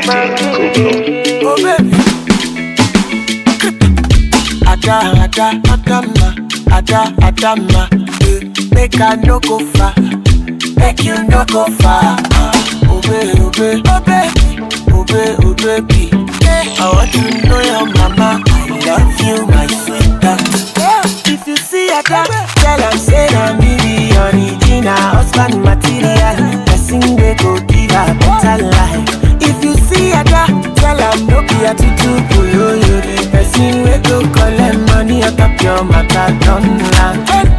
Oh baby. Ada, ada, adama, ada, adama. eh, Make I no go far, make you no go far. Uh, obey, obey, obey, obey, obey, baby. I want to know your mama. I love you, my sweetheart. If you see a dog, tell am say na me be original husband material. Person wey go give her better life. If you see a dog, tell am no be a tutu boyoyo. The person wey go collect money on top your matter don land.